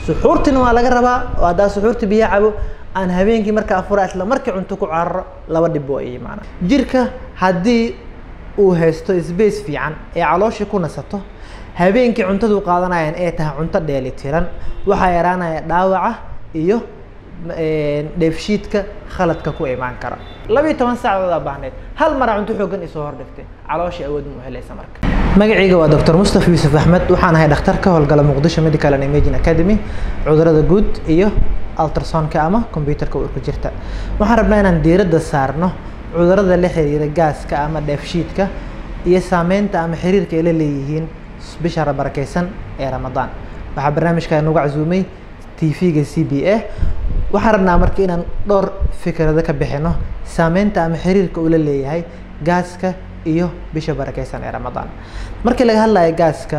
suxuurtina waa laga rabaa oo haddaa suxuurta biyo cabo aan habeenkii marka afura isla markii cunto ku cararo laba dhib oo ay imaanaan jirka haddii uu haysto space fiican ee calooshii ku nasato habeenkii cuntadu qaadanayaan ee tahay cunto dheeli tiran waxaa yaraanaya dhaawaca iyo dheefshiidka khaladka ku imaan kara labiiyo toban saacadood aa baahneed hal mara cunto xoogan isoo hordhigtay calooshii awood ma helaysa marka magacayga waa dr mustafa yuusuf axmed waxaan ahay dhakhtar ka howlgala muqdisho medical and imaging academy cudurada guud iyo ultrasonka ama computerka uurka jirta waxaan rabnaa inaan diiradda saarno cudurada la xiriira gaaska ama dheefshiidka iyo saameynta ama xiriirka ay la leeyihiin bisha barakeysan ee ramadaan waxaa barnaamijka nagu casuumay tv-ga c b a waxaan rabnaa marka inaan dhowr fikrado ka bixino saameynta ama xiriirka uu la leeyahay gaaska iyo bisha barakeysan ee ramadaan markii laga hadlayo gaaska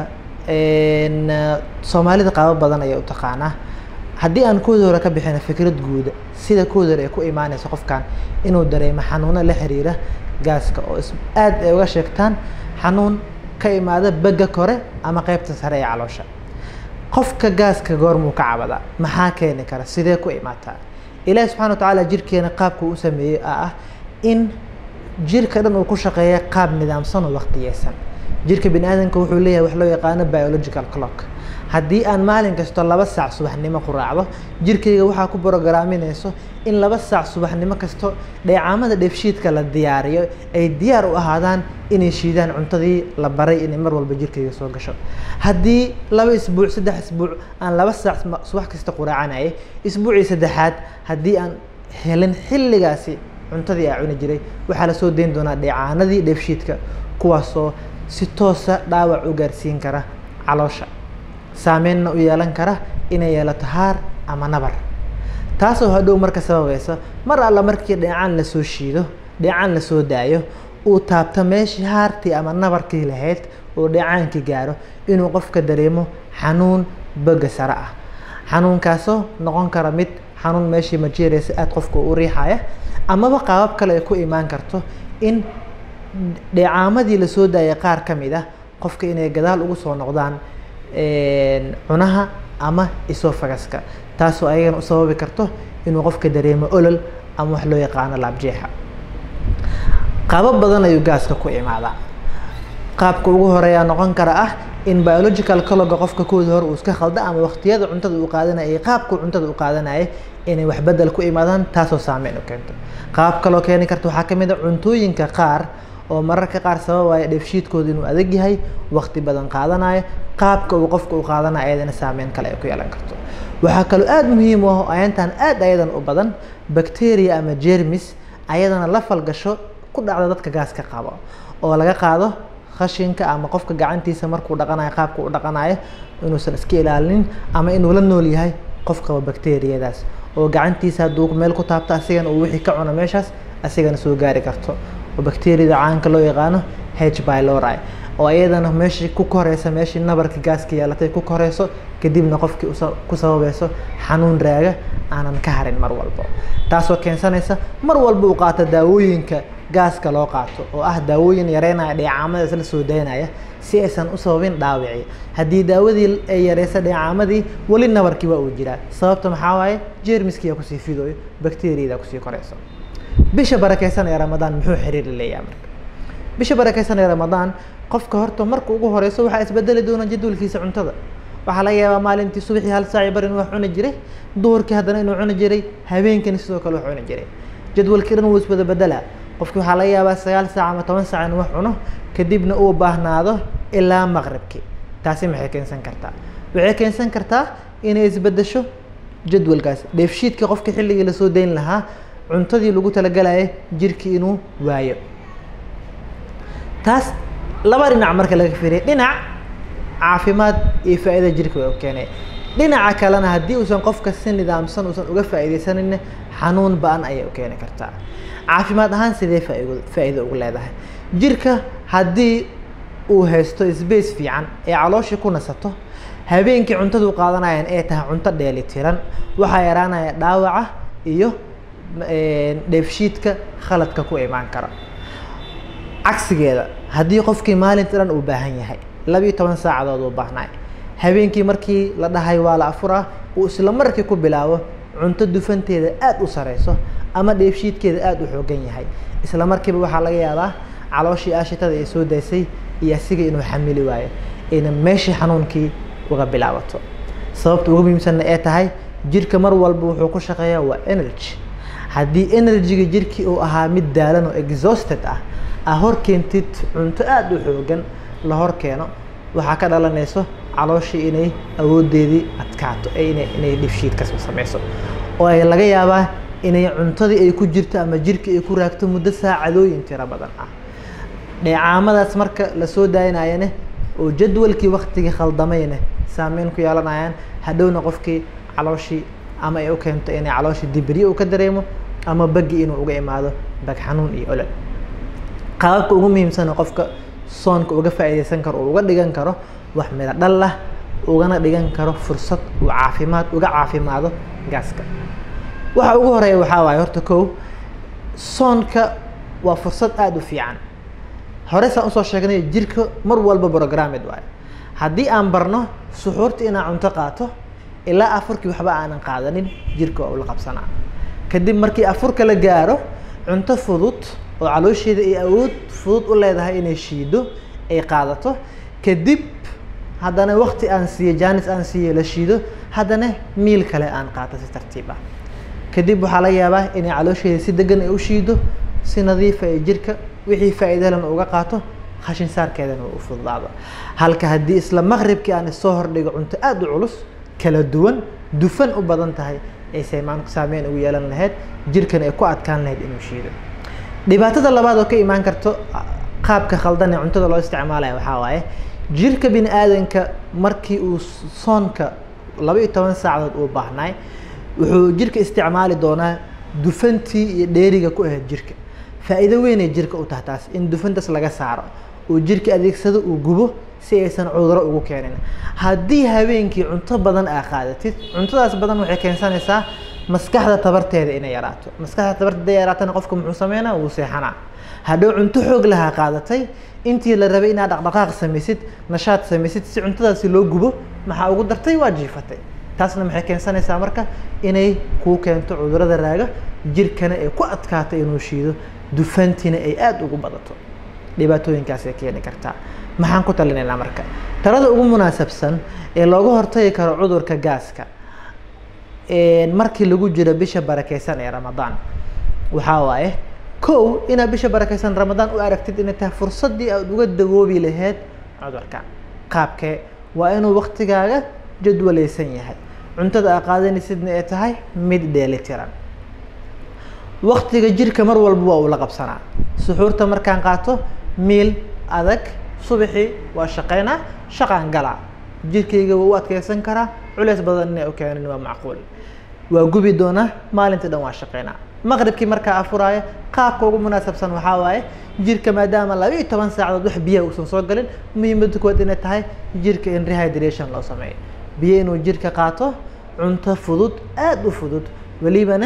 soomaalida qaabo badan ayay u taqaanaa haddii aan kooda hore ka bixino fikrad guuda sida kooda hore ay ku imaaneyso qofkan inuu dareemo xanuuno la xiriira gaaska oo aad ay uga sheegtaan xanuun ka imaada begga kore ama qeybta sare ee caloosha qofka gaaska goormuu ka cabadaa maxaa keeni kara sidee ku imaataa ilaahi subxana wa tacaala jirkeena qaabka u sameeyey a ah in jirka dhan uu ku shaqeeya qaab nidaamsan oo waqtiyeysan jirka bini aadamka wuxuu leeyahay wax loo yaqaano biological clock haddii aan maalin kasto laba saac subaxnimo ku raacdo jirkayga waxaa ku brograaminayso in laba saac subaxnimo kasto dheecaamada dheefshiidka la diyaariyo ay diyaar u ahaadaan inay shiidaan cuntadii la baray inay mar walba jirkayga soo gasho haddii laba isbuuc saddex isbuuc aan laba saac subax kasta quraacanayay isbuucii saddexaad haddii aan helin xilligaasi cuntadii aa cuni jiray waxaa lasoo dayn doonaa dheecaanadii dheefshiidka kuwaasoo si toosa dhaawac u gaarsiin kara caloosha saameynna u yeelan kara inay yeelato haar ama nabar taasoo hadhow marka sababaysa mar alla markii dheecaan lasoo shiido dheecaan lasoo daayo uu taabto meeshii haartii ama nabarkii lahayd oo dheecaankii gaaro inuu qofka dareemo xanuun boga sare ah xanuunkaasoo noqon kara mid xanuun meeshii majeereysa aada qofka u riixaya amaba qaabab kale ay ku imaan karto in dheecaamadii lasoo daayay qaar ka mid ah qofka inay gadaal ugu soo noqdaan cunaha ama isofagaska taasoo ayagana u sababi karto inuu qofka dareemo olol ama wax loo yaqaano laabjeexa qaabab badan ayuu gaaska ku imaadaa qaabka ugu horeeyaa noqon kara ah in biological caloga qofka kooda hore uu iska khalda ama waqtiyada cuntada uu qaadanaya iyo qaabka cuntada uu qaadanaya inay wax bedel ku imaadaan taasoo saameyn u keento qaab kaloo keeni karta waxaa ka mid a cuntooyinka qaar oo mararka qaar sababaya dheefshiidkooda inuu adag yahay waqti badan qaadanayo qaabka uu qofka u qaadanayo ayadana saameyn kale ay ku yeelan karto waxaa kaloo aada muhiim u ah oo ayantan aada ayadan u badan bacteria ama jermis ayadana la falgasho ku dhacda dadka gaaska qabo oo laga qaado khashinka ama qofka gacantiisa markuu dhaqanayo qaabka u dhaqanayo inuusan iska ilaalinin ama inuu la nool yahay qof qaba bacteriyadaas oo gacantiisa hadduu meel ku taabto asigana uu wixii ka cuno meeshaas asigana soo gaari karto oo bacteriyada caanka loo yaqaano h bylori oo ayadana meeshii ku koreysa meeshii nabarka gaaska yeelatay ku koreyso kadibna qofkii ku sababayso xanuun raaga aanan ka harin mar walbo taasoo keensanaysa mar walba uu qaato daawooyinka gaaska loo qaato oo ah daawooyin yareynaya dheecaamada isla soo daynaya si aysan u sababin dhaawici haddii daawadii ay yareysa dheecaamadii weli nabarkii waa uu jiraa sababta maxaa waaye jermiskiyaa kusii fidooyo bacteriyada kusii koreyso bisha barakeysan ee ramadaan muxuu xiriir leeyahay marka bisha barakeysan ee ramadaan qofka horta marka ugu horeyso waxaa isbedeli doona jadwalkiisa cuntada waxaa laga yaabaa maalintii subaxii hal saaci bar inuu wax cuni jiray duhurkii haddana inuu cuni jiray habeenkani sidoo kale wax cuni jiray jadwalkii dhan wuu iswada bedelaa qofki waxaa laga yaabaa sagaal saac ama toban saac inuu wax cuno kadibna uu baahnaado ilaa maqribkii taasi maxay keensan kartaa waxay keensan kartaa inay isbedesho jadwalkaas dheefshiidkii qofka xilligii lasoo dayn lahaa cuntadii lagu talagalaya jirkii inuu waayo taas laba dhinac marka laga fiiriya dhinac caafimaad iyo faa'iida jirka way u keenay dhinaca kalena haddii uusan qofka si nidaamsan uusan uga faa'iidaysanin xanuun ba-an ayay u keeni kartaa caafimaad ahaan sidee faa'iido faa'iido ugu leedahay jirka haddii uu haysto space fiican ee calooshii ku nasato habeenkii cuntadu qaadanayaan ee tahay cunto dheeli tiran waxaa yaraanaya dhaawaca iyo dheefshiidka khaladka ku imaan kara cagsigeeda haddii qofkii maalinta dhan uu baahan yahay labiiyo toban saacadood uu baahnay habeenkii markii la dhahay waa la afuraa uu isla markii ku bilaabo cunto dufanteeda aada u sareyso ama dheefshiidkeeda aada u xoogan yahay isla markiiba waxaa laga yaabaa calooshii aashitada ay soo daysay iyo asiga inuu xamili waayo ayna meeshii xanuunkii uga bilaabato sababta ugu muhiimsanna ee tahay jirka mar walba wuxuu ku shaqeeyaa waa energy haddii energyga jirkii uu ahaa mid daalan oo exhausted ah aa hor keentid cunto aada u xoogan la hor keeno waxaa ka dhalanayso calooshii inay awoodeedii adkaato inay inay dhifshiid kasoo sameyso oo ay laga yaabaa inay cuntadii ay ku jirto ama jirka ay ku raagto muddo saacadooyin tiro badan ah dheecaamadaas marka lasoo daayinayane oo jadwalkii waktigii khaldamayne saameyn ku yeelanayaan hadhowna qofkii calooshii ama ay u keento inay calooshii dibirye uu ka dareemo ama bagi inuu uga imaado bag xanuun iyo olol qaababka ugu muhiimsana qofka soonka uga faa'iidaysan karo oo uga dhigan karo wax midho dhal lah ugana dhigan karo fursad uu caafimaad uga caafimaado gaaska waxa ugu horeeya waxaa waaye horta kow soonka waa fursad aada u fiican hore saan usoo sheegnay jirka mar walba programmed waayo haddii aan barno suxuurta inaan cunto qaato ilaa afurkii waxba aanan qaadanin jirka waa ula qabsanaa kadib markii afurka la gaaro cunto fudud oo caloosheeda ay awood fudud u leedahay inay shiido ay qaadato kadib haddana wakti aan siiyo janis aan siiyo la shiido haddana miil kale aan qaato si tartiib ah kadib waxaa laga yaabaa inay caloosheeda si degan ay u shiido si nadiifa ee jirka wixii faa'iidalan uga qaato khashin saarkeedana u fududaado halka haddii isla maqribkii aan isoo hordhigo cunto aada u culus kala duwan dufan u badan tahay ay saymaan saameyn ugu yeelan lahayd jirkana ay ku adkaan lahayd inuu shiido dhibaatada labaad oo ka imaan karto qaabka khaldan ee cuntada loo isticmaalaya waxaa waaye jirka bini aadanka markii uu soonka laba iyo toban saacadood uu baahnaay wuxuu jirka isticmaali doonaa dufantii iyo dheeriga ku ahayd jirka faa'iido weynay jirka u tahay taas in dufantaas laga saaro uu jirka adeegsado uu gubo si aysan cuduro ugu keenin haddii habeenkii cunto badan aa qaadatid cuntadaas badan waxay keensanaysaa maskaxda tabarteeda inay yaraato maskaxda tabarteeda yaraatana qofka muxuu sameynaa wuu seexanaa hadhow cunto xoog lahaa qaadatay intii la rabay inaad dhaqdhaqaaq samaysid nashaad samaysid si cuntadaasi loo gubo maxaa ugu dartay waa jiifatay taasna maxay keensanaysaa marka inay kuu keento cudurada raaga jirkana ay ku adkaato inuu shiido dufantiina ay aada ugu badato dhibaatooyinkaasay keeni kartaa maxaan ku talinaynaa marka talada ugu munaasabsan ee looga hortagi karo cudurka gaaska markii lagu jiro bisha barakeysan ee ramadaan waxaa waaye kow inaad bisha barakeysan ramadaan u aragtid inay tahay fursaddii aad uga dawoobi lahayd cudurka qaabkee waa inuu waktigaaga jadwalaysan yahay cuntada aa qaadanaysidna ay tahay mid dheelitiran waktiga jirka mar walba waa uu la qabsanaa suxuurta markaan qaato miil adag subaxii waa shaqeynaa shaqaan galaa jirkayga waa u adkeysan karaa culeys badan inay u keenin waa macquul waa gubi doonaa maalintii dhan waa shaqeynaa maqribkii markaa afuraayo qaabka ugu munaasabsan waxaa waaye jirka maadaama laba iyo toban saacadood wax biyaha uusan soo galin muhiimadda kuwaad inay tahay jirka in rehydration loo sameeyo biyo inuu jirka qaato cunto fudud aada u fudud welibana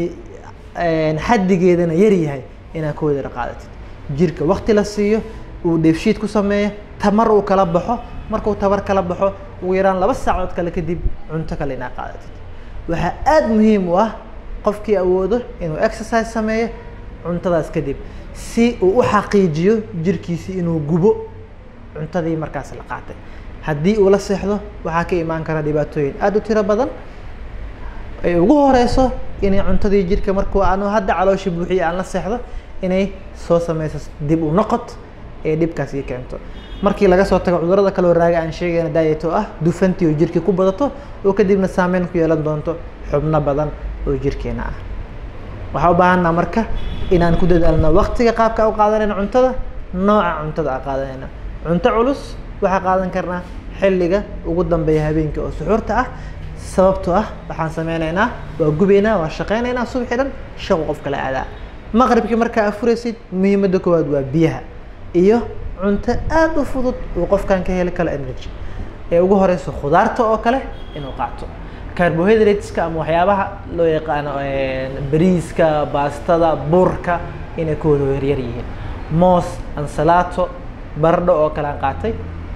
xaddigeedana yar yahay inaad ka wadara qaadatid jirka wakti la siiyo uu dheefshiid ku sameeyo tamar uu kala baxo markuu tabar kala baxo ugu yaraan laba saacadood kale kadib cunto kale inaad qaadatid waxaa aada muhiim u ah qofkii awoodo inuu exercise sameeyo cuntadaas kadib si uu u xaqiijiyo jirkiisi inuu gubo cuntadii markaas la qaatay haddii uu la seexdo waxaa ka imaan kara dhibaatooyin aada u tiro badan ay ugu horeyso inay cuntadii jirka markuu aanu hadda calooshii buuxiye aan la seexdo inay soo sameyso dib u noqod ee dhibkaas ii keento markii laga soo tago cudurada kaloo raaga aan sheegayna diet oo ah dufantii oo jirkii ku badato oo kadibna saameyn ku yeelan doonto xubno badan oo jirkeena ah waxaa u baahanaa marka inaan ku dadaalno waktiga qaabka u qaadanayna cuntada nooca cuntada a qaadanayna cunto culus waxaa qaadan karnaa xilliga ugu dambeeya habeenkii oo suxuurta ah sababtoo ah waxaan sameynaynaa waa gubaynaa waa shaqeynaynaa subaxii dhan shaqo qofka la aadaa maqribkii markaa afuraysid muhiimadda koowaad waa biyaha iyo cunto aada u fudud uu qofkan ka heli karo energy ee ugu horeyso khudaarta oo kale inuu qaato carbohydrateska ama waxyaabaha loo yaqaano bariiska baastada burka inay kooda yaryar yihiin moos ansalaato bardho oo kale aan qaatay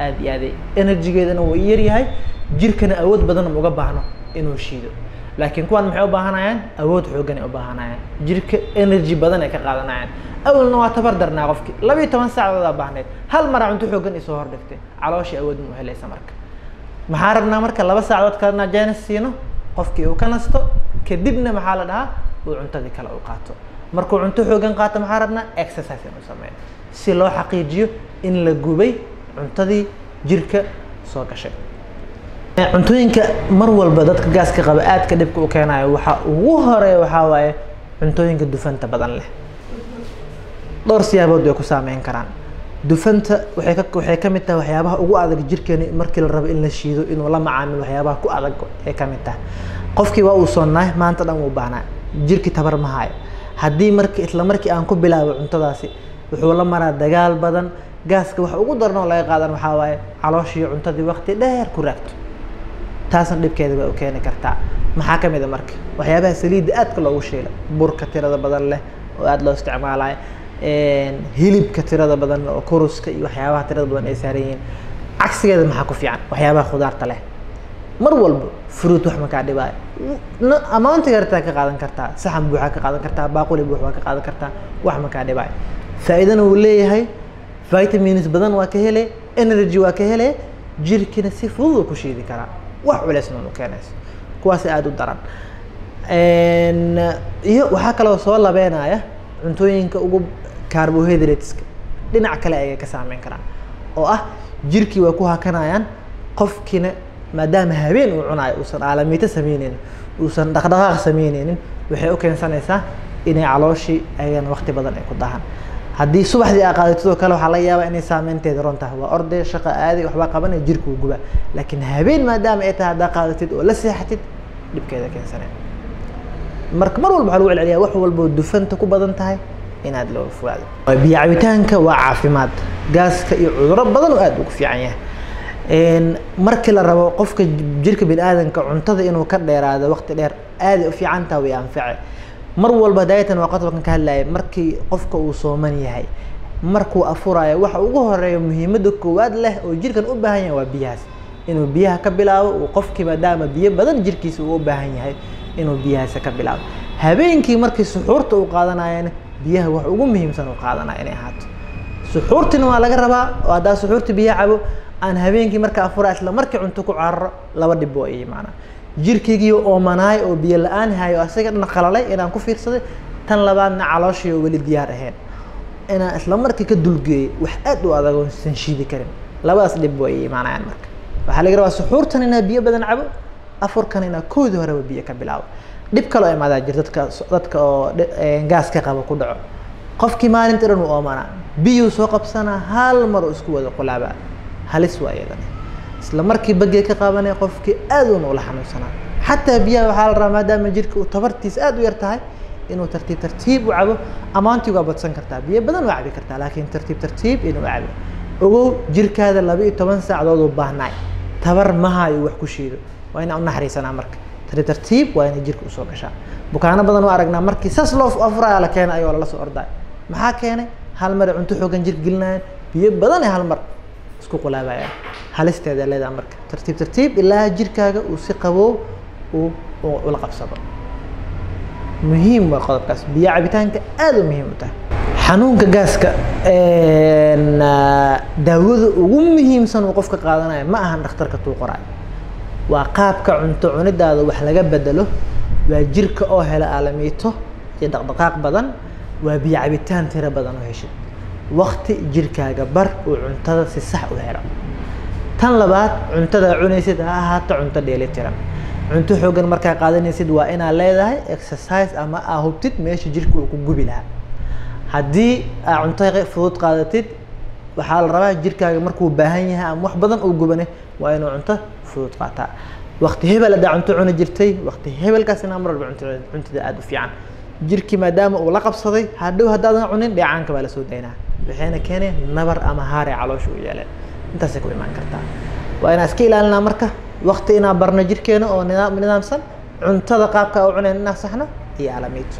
aad iyo aad energygeedana wuu yaryahay jirkana awood badan uga baahno inuu shiido laakiin kuwan maxay u baahanayaan awood xoogan ay u baahanayaan jirka energy badan ay ka qaadanayaan awalna waa tabar darnaa qofki laba iyo toban saacdoodaa baahneed hal mara cunto xoogan isoo hordhigtay calooshii awood ma u helaysa marka maxaa rabnaa marka laba saacadood kalena jaanis siino qofkii uu ka nasto kadibna maxaa la dhahaa uu cuntadii kale u qaato markuu cunto xoogan qaato maxaa rabnaa exercise inuu sameeyo si loo xaqiijiyo in la gubay cuntadii jirka soo gashay cuntooyinka mar walba dadka gaaska qaba aadka dhibka u keenayo waxaa ugu horeeya waxaa waaye cuntooyinka dufanta badan leh dhowr siyaabood bay ku saameyn karaan dufanta waxay ka waxay ka mid tahay waxyaabaha ugu adag jirkeeni markii la rabo in la shiido inuu la macaamilo waxyaabaha ku adag ay ka mid tahay qofkii waa uu sonnaay maanta dhan wuu baahnaa jirkii tabar ma hayo haddii marki isla markii aan ku bilaabo cuntadaasi wuxuu la maraa dagaal badan gaaska waxa ugu daran oo laga qaadan waxaa waaye calooshii cuntadii waqti dheer ku raagto taasna dhibkeeda bay u keeni kartaa maxaa ka mid a marka waxyaabaha saliidda aadka loogu shiila burka tirada badan leh oo aada loo isticmaalayo hilibka tirada badan oo kuruska iyo waxyaabaha tirada badan ay saaran yihiin cagsigeeda maxaa ku fiican waxyaabaha khudaarta leh mar walba fruit wax makaa dhibaayo amaanta yartaa ka qaadan kartaa saxan buuxaa ka qaadan kartaa baaquli buux waa ka qaadan kartaa wax makaa dhibaayo faa'iidana wuu leeyahay vitamins badan waa ka hele energy waa ka hele jirkina si fudud uu ku shiidi karaa wax culeysna u keenayso kuwaas aada u daran iyo waxaa kaloo soo labeenaya cuntooyinka ugu carbohydrateska dhinac kale ayay ka saameyn karaan oo ah jirkii waa ku hakanayaan qofkiina maadaama habeen uu cunayo uusan aalamiito sameyneynin uusan dhaqdhaqaaq sameyneynin waxay u keensanaysaa inay calooshii ayagana waqti badan ay ku dahan haddii subaxdii aa qaadatid oo kale waxaa laga yaabaa inay saameynteeda ron tahay waa orday shaqa aaday waxbaa qabanaya jirka uu gubaa laakiin habeen maadaama ay tahay haddaa qaadatid oo la seexatid dhibkeeda keensaneen marka mar walba waxaa lagu celceliyaa wax walboo dufanta ku badan tahay inaad looga fogaado biyo cabitaanka waa caafimaad gaaska iyo cuduro badan oo aad ugu fiican yahay markii la rabo qofka jirka bini aadanka cuntada inuu ka dheeraado waqti dheer aaday u fiican taha way anface mar walba daayatan waa qodobkan ka hadlaya markii qofka uu sooman yahay markuu afurayo waxa ugu horeeya muhiimada koowaad leh oo jirkan u baahan yahay waa biyahaas inuu biyaha ka bilaabo uu qofkii maadaama biyo badan jirkiisa uu u baahan yahay inuu biyahaasi ka bilaabo habeenkii markii suxuurta uu qaadanayana biyaha wax ugu muhiimsan uu qaadanaya inay ahaato suxuurtina waa laga rabaa oo haddaa suxuurta biyo cabo aan habeenkii marka afura isla markii cunto ku cararo laba dhib oo ii maanaa jirkaygii oomanaay oo biyo la-aan hayo asaga dhan qalalay inaan ku fiirsaday tan labaadna calooshii oo weli diyaar ahayn inaan isla markii ka dulgeeyay wax aad u adag oo san shiidi karin labadaas dhib way imaanayaan marka waxaa laga rabaa suxuurtan inaa biyo badan cabo afurkan inaa koodii horeba biyo ka bilaabo dhib kaloo imaadaa jir dadka dadka oo gaaska qaba ku dhaco qofkii maalinta dhan uu oomanaa biyuu soo qabsanaa hal mar oo isku wada qulaabaa halis waa iyadana isla markii bagee ka qaabanaya qofkii aad uuna ula xanuunsanaa xataa biyaha waxaa la rabaa maadaama jirka uu tabartiisa aad u yar tahay inuu tartiib tartiib u cabo amaantii waa badsan kartaa biyo badan waa cabi kartaa laakiin tartiib tartiib inuu cabo ogow jirkaada laba iyo toban saacadood uu baahnaay tabar mahayo wax ku shiido waa inaan u naxariisanaa marka tartiib tartiib waa inay jirka usoo gashaa bukaano badan waa aragnaa markii saas loo afuraya la keenay ayoo lala soo ordaay maxaa keenay hal mar cunto xoogan jirka gelinayaan biyo badan ee hal mar isku qulaabayaan halisteeda leedaha marka tartiib tartiib ilaa jirkaaga uu si qaboob uu ula qabsado muhiim waa qodobkaas biyo cabitaanka aad u muhiim u tahay xanuunka gaaska daawada ugu muhiimsan uu qofka qaadanayo ma ahan dhakhtarka tuu qoraayo waa qaabka cunto cunidaada wax laga bedelo waa jirka oo hela aalamiito iyo dhaqdhaqaaq badan waa biyo cabitaan tiro badan oo heshid wakti jirkaaga bar uu cuntada si sax u helo tan labaad cuntada cunaysid ha ahaato cunto dheelitiran cunto xoogan markaa qaadanaysid waa inaad leedahay exercise ama aa hubtid meesha jirka uu ku gubi lahaa haddii aa cunto fudud qaadatid waxaa la rabaa jirkaaga markuu baahan yahay ama wax badan uu gubane waa inuu cunto fudud qaataa wakti hebel haddaa cunto cuni jirtay wakti hebelkaas inaa mar walba cunto cuntada aada u fiican jirkii maadaama uu la qabsaday hadhow haddaadan cunin dheecaanka baa lasoo daynaa waxayna keeneen nabar ama haare caloosha u yeeleen intaasay ku imaan kartaa waa inaan iska ilaalinaa marka wakti inaan barno jirkeena oo nidaam nidaamsan cuntada qaabka u cunayn inaan saxno iyo alamiito